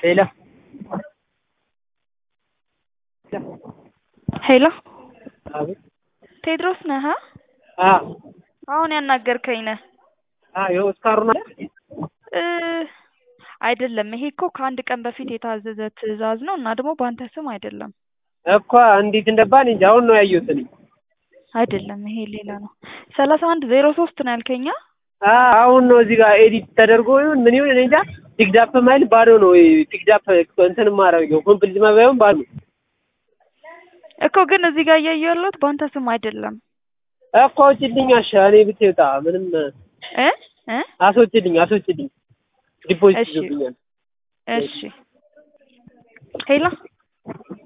ሄሎ ሄሎ አቤት ቴድሮስ ነህ? አ አሁን ያናገርከኝ ነህ? አ ይኸው እስካሩን አለ እ አይደለም ይሄ እኮ ከአንድ ቀን በፊት የታዘዘ ትዕዛዝ ነው እና ደግሞ በአንተ ስም አይደለም። እኮ እንዴት እንደባን እንጂ አሁን ነው ያየሁት እኔ። አይደለም ይሄ ሌላ ነው። ሰላሳ አንድ ዜሮ ሶስት ነው ያልከኛ? አ አሁን ነው እዚህ ጋር ኤዲት ተደርጎ ይሁን ምን ይሁን እኔ እንጃ። ፒክዳፕ ማይል ባዶ ነው ወይ ፒክዳፕ እንትን ማረገው ኮምፕሊት ማባየውን ባዶ እኮ ግን እዚህ ጋር እያየሁ ያለሁት በአንተ ስም አይደለም። እኮ አውጪልኝ አሻ እኔ ብትወጣ ምንም እ እ አስወጪልኝ አስወጪልኝ ዲፖዚት እሺ ይዞብኛል። እሺ ሄሎ